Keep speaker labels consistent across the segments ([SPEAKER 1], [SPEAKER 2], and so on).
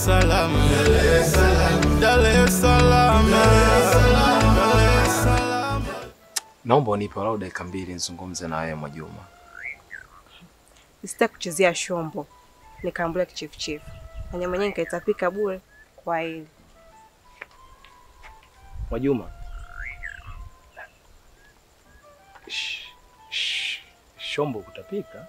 [SPEAKER 1] es Salaam, Dar es Salaam, Dar es Salaam, Dar es Salaam.
[SPEAKER 2] Naomba unipe walau dakika mbili nizungumze na wewe Mwajuma.
[SPEAKER 3] Sitaki kuchezea shombo, nikaambulia kichefuchefu na nyama yenyewe nikaitapika bure kwa hili.
[SPEAKER 2] Mwajuma. Sh- sh- Shombo kutapika?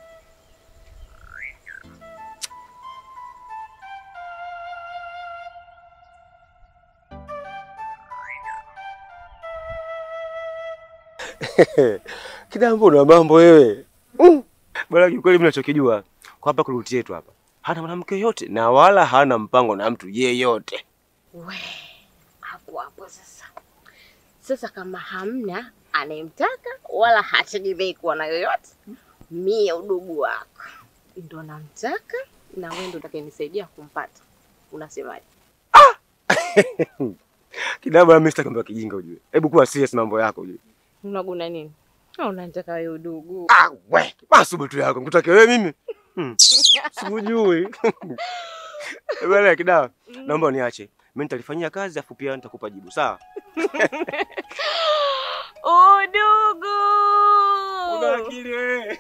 [SPEAKER 4] Kidambo na mambo wewe. Mm. Bwana kiukweli mimi nachokijua kwa hapa kuruti yetu hapa. Hana mwanamke yote na wala hana mpango na mtu yeyote.
[SPEAKER 5] We, hapo hapo sasa. Sasa kama hamna anayemtaka wala hategemei kuwa na yoyote, mie udugu wako ndo namtaka na wewe ndo utakayenisaidia kumpata. Unasemaje?
[SPEAKER 4] Kidambo na mimi sitaki mambo ya kijinga ujue. Hebu kuwa serious mambo yako ujue.
[SPEAKER 5] Unaguna nini? Au unataka wewe udugu?
[SPEAKER 4] Ah, we, masubutu yako. Nikutake wewe mimi? Hmm. Sikujui. Bwana Kidawa, naomba uniache. Mimi nitalifanyia kazi afu pia nitakupa jibu, sawa?
[SPEAKER 5] Udugu!
[SPEAKER 4] Una akili wewe.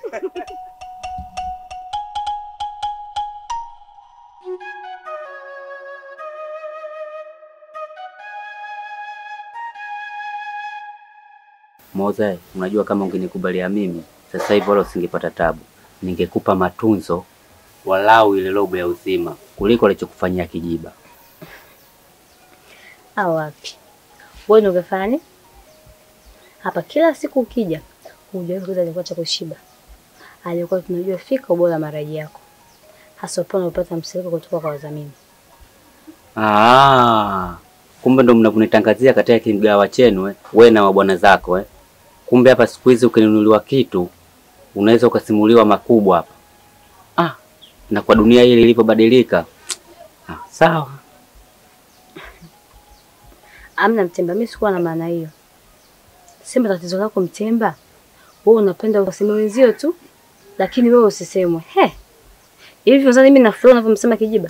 [SPEAKER 6] Moza, unajua kama ungenikubalia mimi sasa hivi wala usingepata tabu, ningekupa matunzo walau ile robo ya uzima kuliko alichokufanyia Kijiba.
[SPEAKER 7] Au wapi? Wewe ndio ungefanya nini? Hapa kila siku ukija, hujawahi kuuliza alikuwa cha kushiba. Alikuwa tunajua fika ubora wa maraji yako. Hasa pale unapata msiliko kutoka kwa wadhamini.
[SPEAKER 6] Ah, kumbe ndo mnakunitangazia katika kimgawa chenu eh, we na mabwana zako eh. Kumbe hapa siku hizi ukinunuliwa kitu unaweza ukasimuliwa makubwa hapa. Ah, na kwa dunia hii ilivyobadilika. Ah, sawa.
[SPEAKER 7] Amna Mtemba, mimi sikuwa na maana hiyo. Sema tatizo lako Mtemba. Wewe unapenda useme wenzio tu, lakini wewe usisemwe. He. Hivi unadhani mimi na flow unavyomsema Kijiba?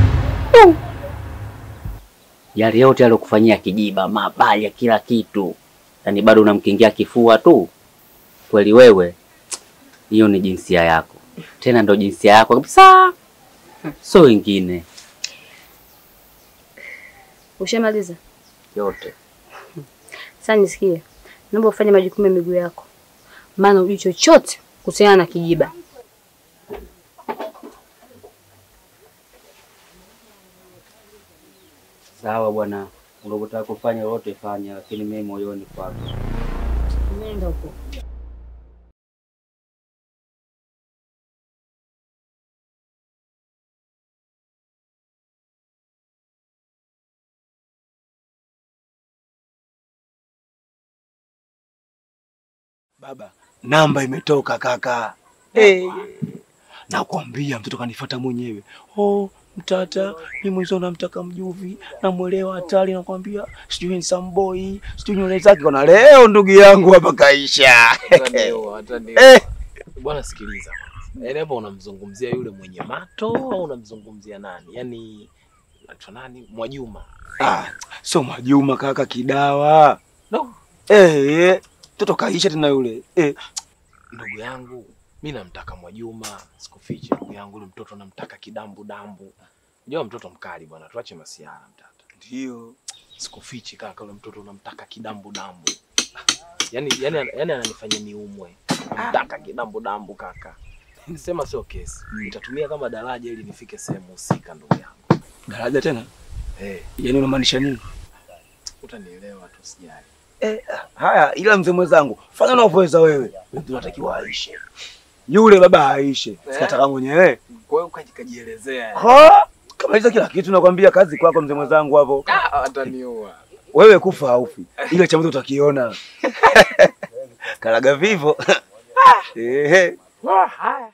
[SPEAKER 6] Yale yote alokufanyia Kijiba, mabaya, kila kitu, yaani bado unamkingia kifua tu. Kweli wewe, hiyo ni jinsia yako, tena ndo jinsia yako kabisa, so wengine
[SPEAKER 7] Ushamaliza?
[SPEAKER 6] yote.
[SPEAKER 7] Sasa nisikie. Naomba ufanye majukumu ya miguu yako. Maana hujui chochote kuhusiana na Kijiba.
[SPEAKER 6] Sawa bwana, unapotaka kufanya lolote fanya, lakini mimi moyoni kwako.
[SPEAKER 7] Nenda huko.
[SPEAKER 4] Baba, namba imetoka kaka. Hey. Nakwambia mtoto kanifuata mwenyewe. Oh, mtata, mimi mwenzo namtaka mjuvi, namwelewa hatari, nakwambia sijui handsome boy, sijui nywele zake kona leo ndugu yangu hapa kaisha.
[SPEAKER 2] Wataniua, wataniua.
[SPEAKER 4] Eh.
[SPEAKER 2] Bwana sikiliza. Yaani hapa unamzungumzia yule mwenye mato au unamzungumzia nani? Yaani anaitwa nani? Mwajuma.
[SPEAKER 4] Ah, so Mwajuma kaka kidawa.
[SPEAKER 2] No.
[SPEAKER 4] Eh, eh, mtoto kaisha tena yule. Eh,
[SPEAKER 2] Ndugu yangu, mi namtaka Mwajuma, sikufichi ndugu yangu, yule mtoto namtaka kidambu dambu. Unajua mtoto mkali bwana, tuache masiara mtata.
[SPEAKER 4] ndio.
[SPEAKER 2] Sikufichi kaka, yule mtoto namtaka kidambu dambu. Yaani yaani yaani ananifanya niumwe. Namtaka kidambu dambu kaka. Sema sio kesi. Nitatumia kama daraja ili nifike sehemu husika ndugu yangu.
[SPEAKER 4] Daraja tena?
[SPEAKER 2] Eh,
[SPEAKER 4] Yaani unamaanisha nini?
[SPEAKER 2] utanielewa tu sijali.
[SPEAKER 4] Eh, haya ila mzee mwenzangu, fanya unavyoweza wewe. Wewe unatakiwa aishe. Yule baba aishe. Sikataka mwenyewe.
[SPEAKER 2] Kwa hiyo ukaji- kajielezea.
[SPEAKER 4] Ha? Kamaliza kila kitu nakwambia kazi kwako mzee mwenzangu hapo.
[SPEAKER 2] Ah, ataniua.
[SPEAKER 4] Wewe kufa haufi. Ile cha mtu utakiona. Karaga vivo. Ehe.
[SPEAKER 2] Haya.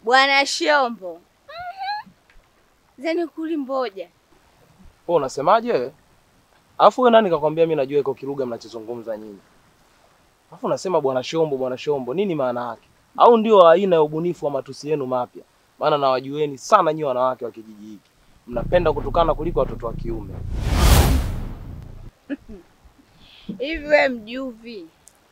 [SPEAKER 5] Bwana Shombo. Zeni kuli mboja.
[SPEAKER 2] Wewe unasemaje wewe? Alafu wewe nani kakwambia mimi najua iko kilugha mnachozungumza nyinyi? Alafu unasema bwana Shombo, bwana Shombo, nini maana yake? Au ndio aina ya ubunifu wa matusi yenu mapya? Maana nawajueni sana nyinyi wanawake wa kijiji hiki. Mnapenda kutukana kuliko watoto wa kiume.
[SPEAKER 5] Hivi we mjuvi,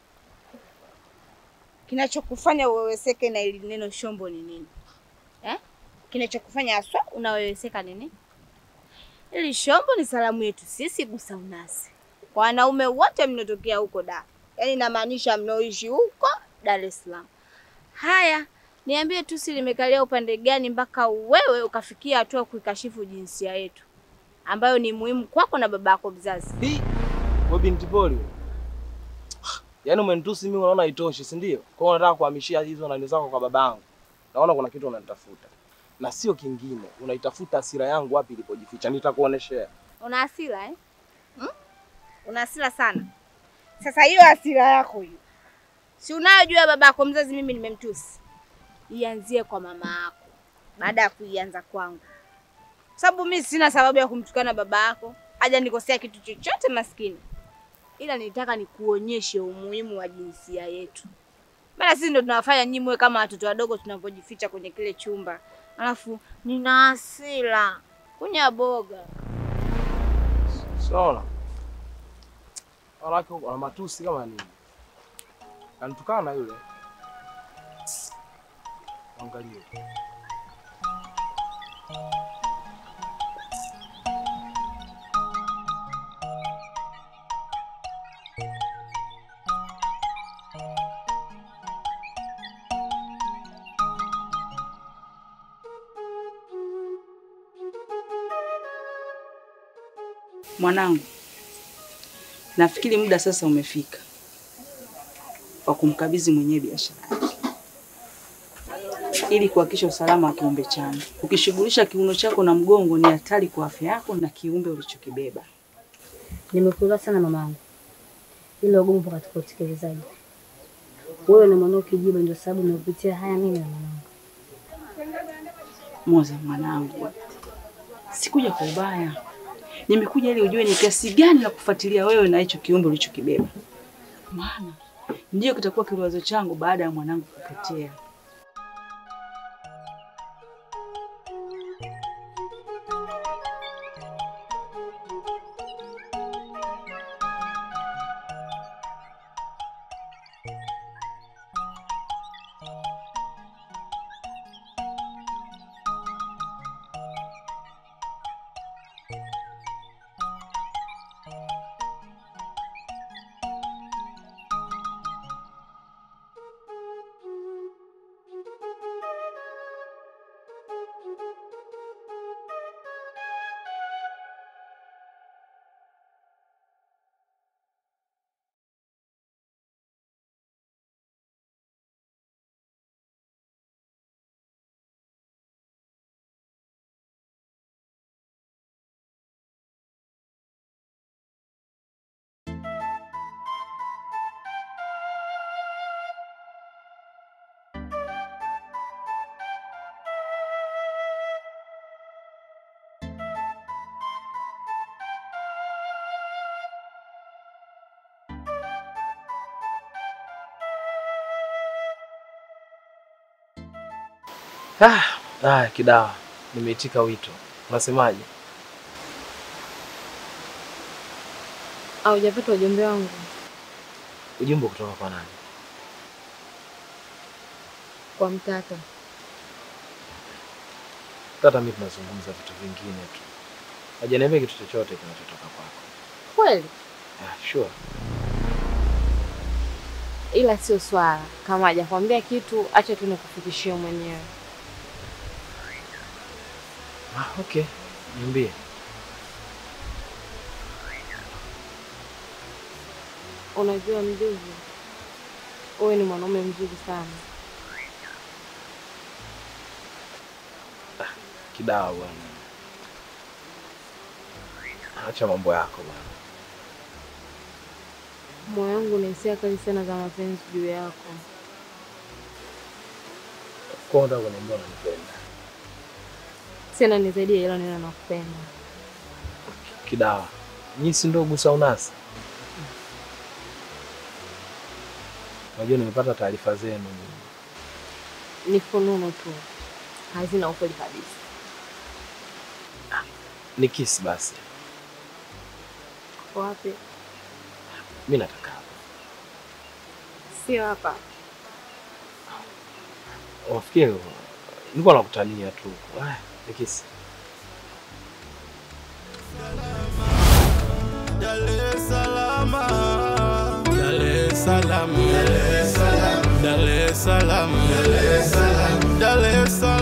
[SPEAKER 5] kinachokufanya uweweseke na ili neno shombo ni nini eh? Kinachokufanya haswa unaweweseka ni nini? Ili shombo ni salamu yetu sisi Gusa Unasi, kwa wanaume wote mnaotokea huko da, yaani inamaanisha mnaoishi huko Dar es Salaam. Haya, niambie tu, si limekalia upande gani mpaka wewe ukafikia hatua kuikashifu jinsia yetu ambayo ni muhimu kwako na babako mzazi?
[SPEAKER 2] Hii wewe binti poli. Yaani umenitusi mimi unaona haitoshi, si ndio? Kwa hiyo unataka kuhamishia hizo nani zako kwa babangu. Naona kuna kitu unanitafuta. Na sio kingine, unaitafuta hasira yangu wapi ilipojificha. Nitakuoneshea.
[SPEAKER 5] Una hasira eh? Hmm? Una hasira sana. Sasa hiyo hasira yako hiyo, si unayojua babako mzazi mimi nimemtusi, ianzie kwa mama yako baada ya kuianza kwangu, sababu mimi sina sababu ya kumtukana baba yako, haja nikosea kitu chochote maskini, ila nilitaka nikuonyeshe umuhimu wa jinsia yetu, maana sisi ndo tunawafanya nyinyi mwe kama watoto wadogo tunapojificha kwenye kile chumba, alafu nina hasira kunya boga
[SPEAKER 2] Unaona? Wanawake wana matusi kama nini? Anitukana yule. Angalia.
[SPEAKER 8] Mwanangu, nafikiri muda sasa umefika wa kumkabidhi mwenyewe biashara yake ili kuhakikisha usalama wa kiumbe changu. Ukishughulisha kiuno chako na mgongo, ni hatari kwa afya yako na kiumbe ulichokibeba.
[SPEAKER 7] Nimekuelewa sana mamangu, ila ugumu upo katika utekelezaji. Wewe na mwanao kijiba, ndio sababu nimepitia haya mimi na mwanangu.
[SPEAKER 8] Moza mwanangu, sikuja kwa ubaya, nimekuja ili ujue ni kiasi gani na kufuatilia wewe na hicho kiumbe ulichokibeba, maana ndiyo kitakuwa kiliwazo changu baada ya mwanangu kupotea.
[SPEAKER 2] Ah, ah, kidawa. Nimeitika wito. Unasemaje?
[SPEAKER 3] Haujapata ujumbe wangu?
[SPEAKER 2] Ujumbe kutoka kwa nani?
[SPEAKER 3] Kwa mtata.
[SPEAKER 2] Tata mimi tunazungumza vitu vingine tu. Hajaniambia kitu chochote kinachotoka kwako.
[SPEAKER 3] Kweli?
[SPEAKER 2] Ah, sure.
[SPEAKER 3] Ila sio swala. Kama hajakwambia kitu, acha tu nikufikishie mwenyewe.
[SPEAKER 2] Ah, okay. Niambie.
[SPEAKER 3] Unajua mjuzi, wewe ni mwanaume mzuri sana.
[SPEAKER 2] Kidawa bwana. Acha mambo yako bwana.
[SPEAKER 3] Moyo wangu una hisia kali sana za mapenzi juu yako.
[SPEAKER 2] Kwa hiyo unataka kuniambia unanipenda.
[SPEAKER 3] Sina ni zaidi ya hilo neno nakupenda.
[SPEAKER 2] Kidawa. Nyinyi si ndio gusa unasi? Unajua nimepata taarifa zenu.
[SPEAKER 3] Ni fununu tu. Hazina ukweli kabisa.
[SPEAKER 2] Ni kisi basi.
[SPEAKER 3] Wapi?
[SPEAKER 2] Mimi nataka hapa.
[SPEAKER 3] Sio hapa.
[SPEAKER 2] Wafikiri nilikuwa nakutania tu. Haya, ni kisi.
[SPEAKER 1] Dar es Salaam, Dar es Salaam, Dar es Salaam, Dar es Salaam, Dar es Salaam,